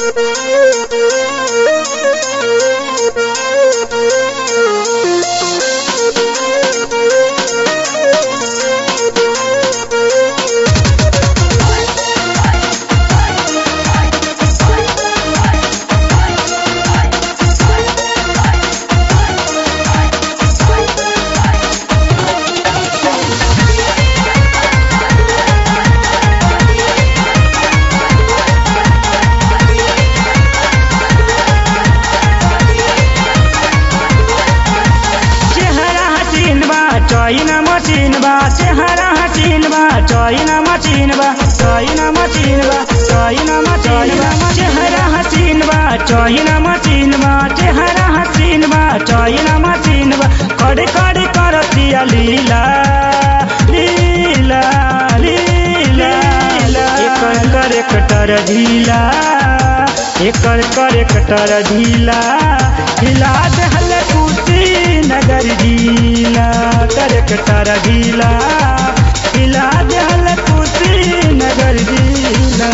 चेहरा हसीन बा चाइना मशीन बा चेहरा हसीन बा चाइना मशीन बा चाइना मशीन बा चाइना मशीन बा चेहरा हसीन बा चाइना मशीन बा चेहरा हसीन बा चाइना मशीन बा कड़े कड़े करतिया लीला लीला लीला एकर कर कटर ढीला एकर कर कटर ढीला हिला दहल कुटी नगर ढीला कर कटर ढीला हिला दहल कुटी नगर ढीला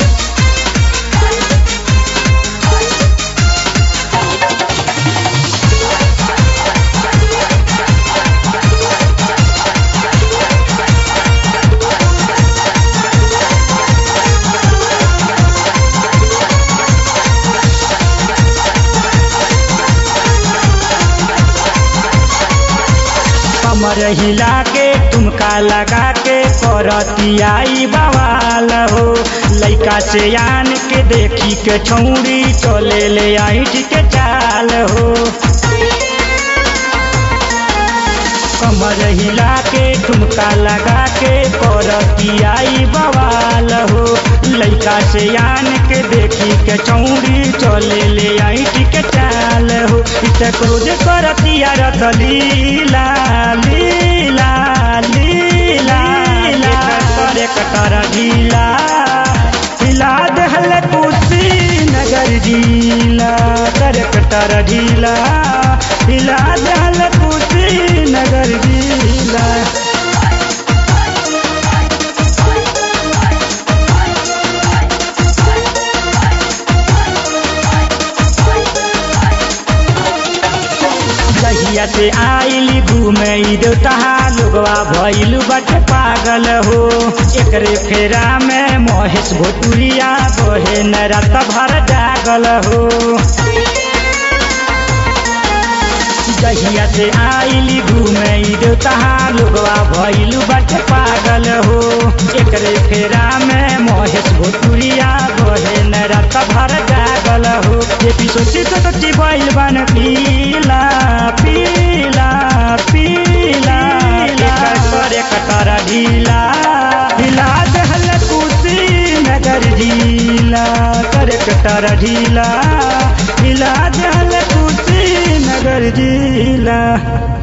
कमर हिला के तुमका लगा के करतियाई बवाल हो लइका से आन के देखी के छौड़ी चले ले आइठ के चाल हो कमर हिला के ठुमका लगा के करतियाई बवाल हो लइका से आन के देखी के चौड़ी चले ले आइट के चाल हो इत क्रोध करतिया रत लीला लीला लीला लीला करे कटर ढीला हिला दहल कुर्सी नगर ढीला कर कटर ढीला हिला दहल कुर्सी नगर ढीला जहिया से आइली घूमे देवता लोगवा भइल बट पागल हो एकरे फेरा में महेश भोटुरिया बहे न रात भर जागल हो जहिया से आइली घूमे देवता लोगवा भइल बट पागल हो एकरे फेरा में महेश भोटुरिया बहे न रात भर जागल हो ये सोची तो सोची भइल बन पीला पीला पीला एकर करे कटर ढीला हिला दहल कुर्सी नगर ढीला करे कटर ढीला हिला दहल कुर्सी नगर ढीला